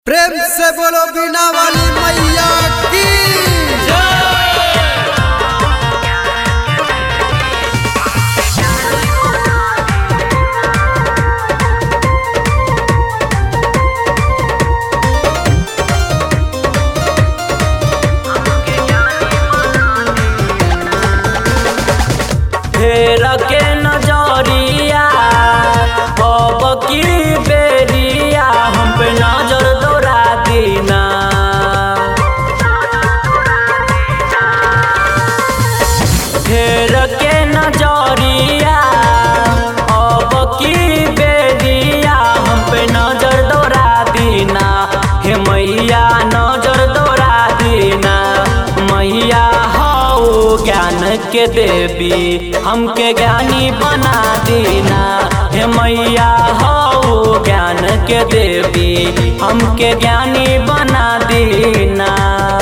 प्रेम से बोलो बिना वाली मैया की फेर के नजरिया अब की बेरिया हम पे नजर दौड़ा दीना फेर के नजरिया अब की बेरिया हम पे नजर दौड़ा दीना हे मैया नजर दौड़ा दीना मैया हऊ ज्ञान के देवी हमके ज्ञानी बना दीना हे मैया हऊ ज्ञान के देवी हमके ज्ञानी बना दीना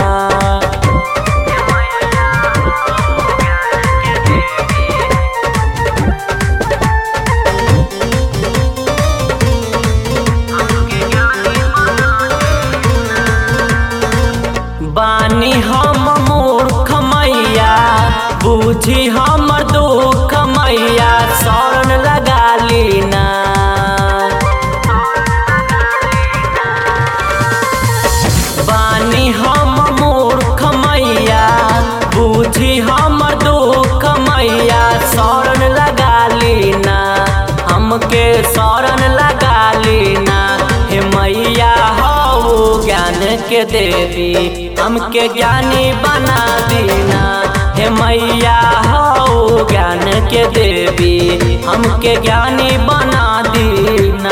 बानी हम मूर्ख मैया बूझी हमर दुख मैया शरण लगा लीना बानी हम मूर्ख मैया बूझी हमर दुख मैया शरण लगा लीना हमके शरण लगा लीना हे मैया हऊ ज्ञान के देवी हमके ज्ञानी बना दीना हे मैया हऊ ज्ञान के देवी हमके ज्ञानी बना दीना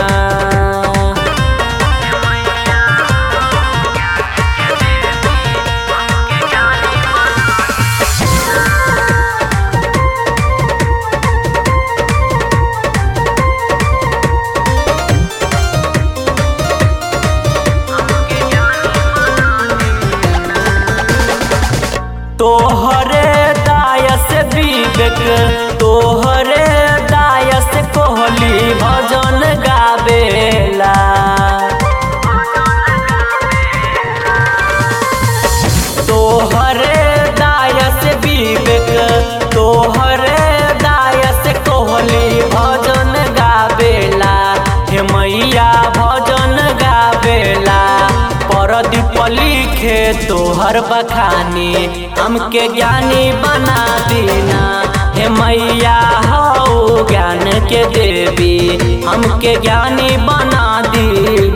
तोहरे दायस विवेक तोहरे दायस कोहली भजन गावेला तोहरे दायस विवेक तोहरे दायस कोहली भजन गावेला हे मैया भजन गावेला परदीप लिखे तोहर बखानी हमके ज्ञानी बना दीना हे मैया हऊ ज्ञान के देवी हमके ज्ञानी बना दी